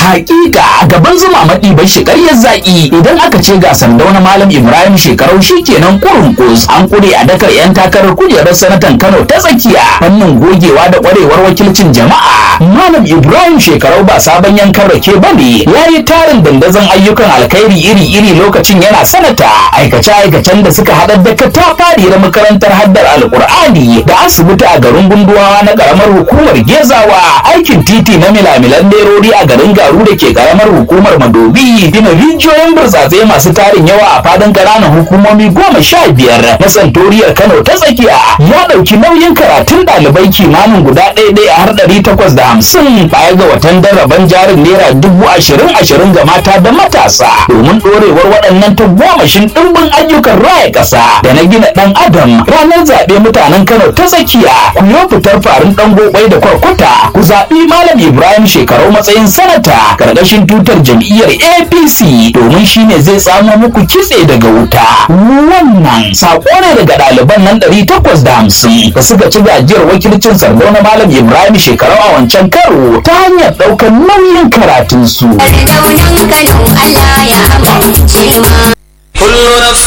hakika gaban zuma maɗi bai shi ƙaryar zaƙi idan aka ce ga sandau na malam ibrahim shekarau shikenan kurun kus an kure a dakar yan takarar kujerar sanatan kano ta tsakiya fannin gogewa da ƙwarewar wakilcin jama'a malam ibrahim shekarau ba sabon yankan rake ba ne ya yi tarin dandazon ayyukan alkhairi iri-iri lokacin yana sanata aikace-aikacen da suka haɗar da katafari na makarantar haddar alkur'ani da asibiti a garin gunduwawa na ƙaramar hukumar gezawa aikin titi na milamilan lerori a garin garu da ke ƙaramar hukumar madobi gina rijiyoyin burtsatse masu tarin yawa a fadin ƙananan hukumomi goma sha biyar na santoriyar kano ta tsakiya ya ɗauki nauyin karatun ɗalibai kimanin guda ɗaya ɗaya har ɗari takwas da hamsin baya ga watan daraban jarin naira dubu ashirin ashirin ga mata da matasa domin ɗorewar waɗannan tagomashin ɗimbin ayyukan raya ƙasa da na gina ɗan adam ranar zaɓe mutanen kano ta tsakiya ku yi fitar farin ɗan gobai da kwarkwata ku zaɓi malam ibrahim shekarau matsayin sanata ƙarƙashin tutar jam'iyyar apc domin shine zai samo muku kitse daga wuta wannan saƙo ne daga ɗaliban nan ɗari takwas da hamsin da suka ci gajiyar wakilcin sardo na malam ibrahim shekarau a wancan karo ta hanyar ɗaukar nauyin karatunsu. كل نفس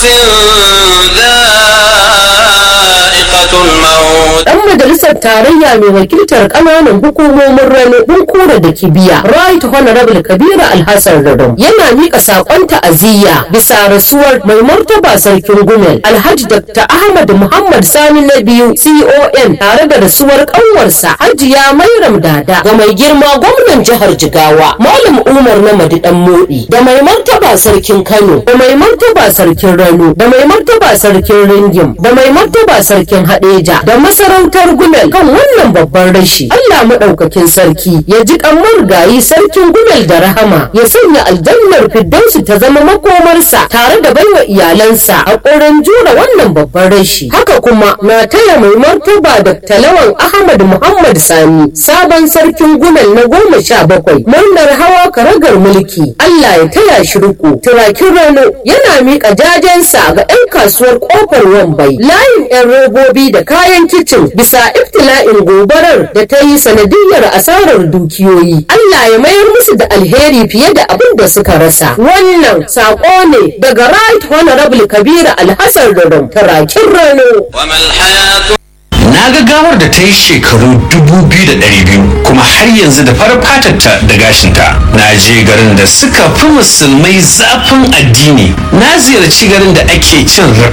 ذائقة الموت Dan majalisar tarayya mai wakiltar ƙananan hukumomin rano Bunkura da Kibiya, Right Honorable Kabiru Alhassan Radon, yana mika saƙon ta'aziyya bisa rasuwar mai martaba sarkin Gumel, Alhaji Dr. Ahmad Muhammad Sani na biyu CON tare da rasuwar ƙanwarsa Hajiya Mairam Dada ga mai girma gwamnan jihar Jigawa, Malam Umar na Madidan Modi, da mai martaba sarkin Kano, da mai martaba sarkin Rano, da mai martaba sarkin Ringim, da mai martaba sarkin Hadeja, da masarautar Gumel kan wannan babban rashi. Allah maɗaukakin sarki ya ji kamar gayi sarkin Gumel da rahama ya sanya aljannar Firdausi ta zama makomarsa tare da baiwa iyalansa a ƙorin jura wannan babban rashi. Haka kuma na taya mai martaba da talawan Ahmad Muhammad Sani sabon sarkin Gumel na goma sha bakwai murnar hawa karagar mulki. Allah ya taya shi riko. Turakin Rano yana miƙa jajensa ga 'yan kasuwar ƙofar Wambai layin 'yan robobi da kayan kicin bisa iftila'in gobarar da ta yi sanadiyar asarar dukiyoyi. Allah ya mayar musu da alheri fiye da abin da suka rasa. Wannan saƙo ne daga Right Honorable Kabiru Alhassan Rodon Turakin Rano. وما الحياة na ga gawar da ta yi shekaru dubu biyu da ɗari biyu kuma har yanzu da farar fatarta da gashinta na je garin da suka fi musulmai zafin addini na ziyarci garin da ake cin